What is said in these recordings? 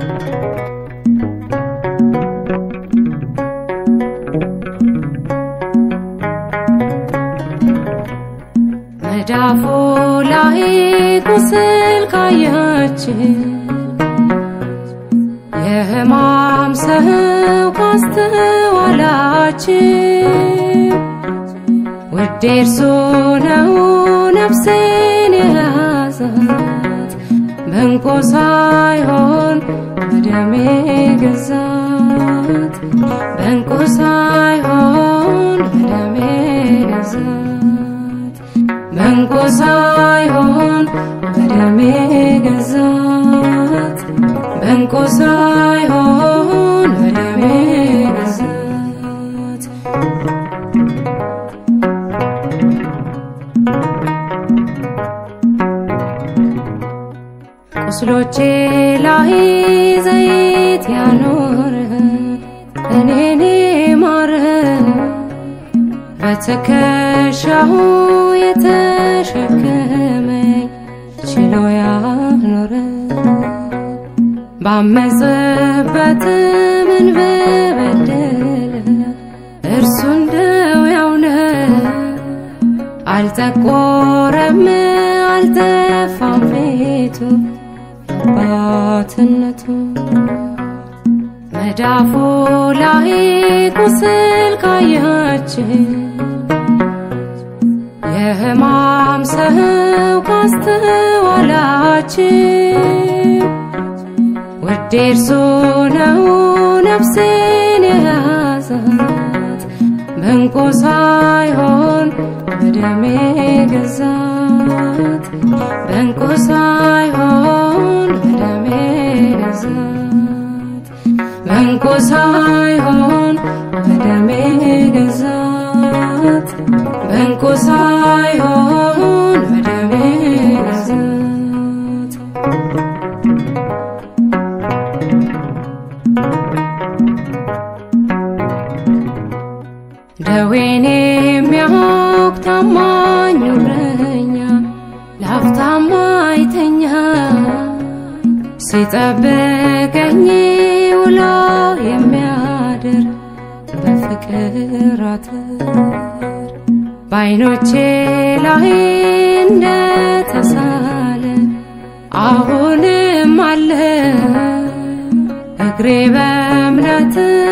መዳፉ ላይ ቁስል ካያችን የሕማም ሰው ካስተዋላችን ውዴ እርሱ ነው ነፍሴን የያዛት በእንቁ ሳይሆን በደሜ ገዛት በእንቁ ሳይሆን በደሜ ገዛት በእንቁ ሳይሆን በደሜ ገዛት በእንቁ ሳይሆን በደሜ ገዛት ቁስሎቼ ላይ ዘይት ያኖረ እኔኔ ማረ በትከሻው የተሸከመኝ ችሎ ያኖረ ባመፀበት ምን በበደለ እርሱ እንደው ያውነ አልጠቆረም አልጠፋም ፊቱ አባትነቱ መዳፉ ላይ ቁስል ካያችን የሕማም ሰው ካስተዋላችን ውዴ እርሱ ነው ነፍሴን የያዛት በእንቁ ሳይሆን በደሜ ገዛት በእንቁ ሳይሆን በደሜ ገዛት በእንቁ ሳይሆን በደሜ ገዛት በእንቁ ሳይሆን በደሜ ገዛት ደዌን የሚያውቅ ታማኝ እረኛ ላፍታም አይተኛ ሲጠብቀኝ ውሎ የሚያድር በፍቅር አጥር በዓይኖቼ ላይ እንደተሳለ አሁንም አለ እግሬ በእምነት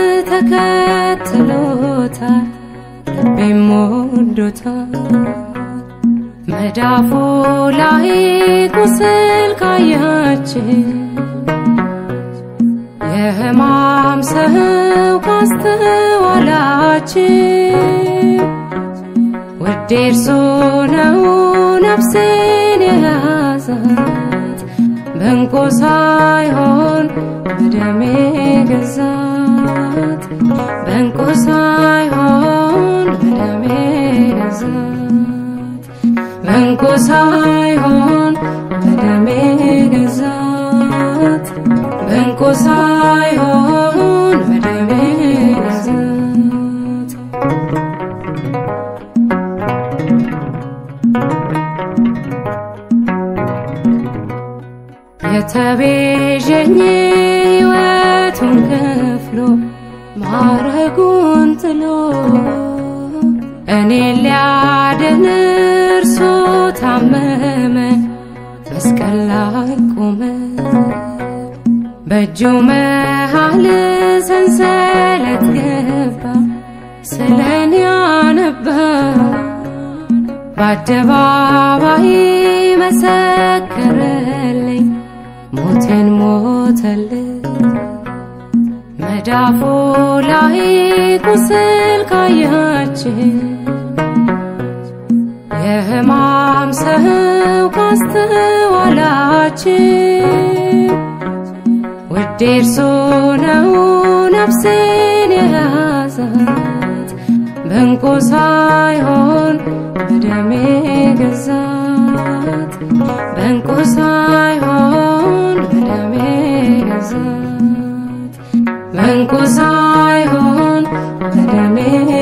ተከትሎታል ልቤም ወዶታል መዳፉ ላይ ቁስል ካያችን የሕማም ሰው ካስተዋላችን ውዴ እርሱ ነው ነፍሴን የያዛት በእንቁ ሳይሆን በደሜ ገዛት በእንቁ ሳይሆን በደሜ ገዛት በእንቁ ሳይሆን በደሜ ገዛት በእንቁ ሳይሆን በደሜ ገዛት የተቤዠኝ ሕይወቱን ከፍሎ ማረጉን ጥሎ እኔን ሊያድን እርሱ ታመመ መስቀል ላይ ቆመ በእጁ መሃል ሰንሰለት ገባ ስለኔ አነባ በአደባባይ መሰከረልኝ ሞቴን ሞተልኝ መዳፉ ላይ ቁስል ካያችን የሕማም ሰው ካስተዋላችን ውዴ እርሱ ነው ነፍሴን የያዛት በእንቁ ሳይሆን በደሜ ገዛት በእንቁ ሳይሆን በደሜ ገዛት በእንቁ ሳይሆን በደሜ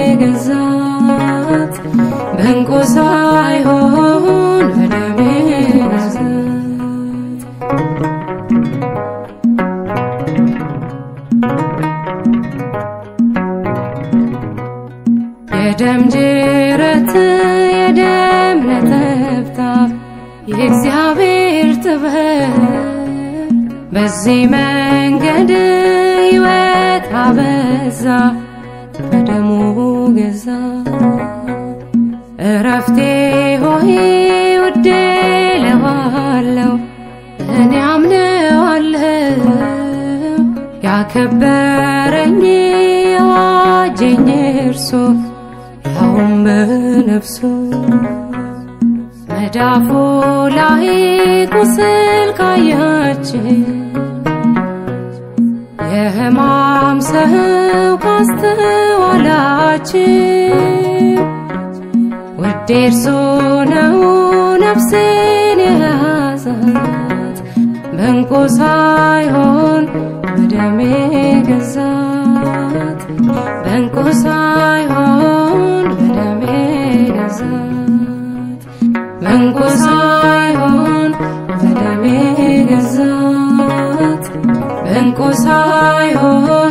ገዛት በእንቁ ሳይሆን በደሜ ገዛት የደም ጅረት የደም ነጠብጣብ የእግዚአብሔር ጥበብ በዚህ መንገድ ሕይወት አበዛ በደሙ ገዛ እረፍቴ ሆይ ውዴ ለዋለው እኔ አምነዋለው ያከበረኝ የዋጀኝ እርሱ ያውም በነፍሱ መዳፉ ላይ ቁስል ካያችን የሕማም ሰው ካስተዋላችን ውዴ እርሱ ነው ነፍሴን የያዛት በእንቁ ሳይሆን በደሜ ገዛት በእንቁ ሳይሆን በደሜ ገዛት በእንቁ ሳይሆን በደሜ ገዛት በእንቁ ሳይሆን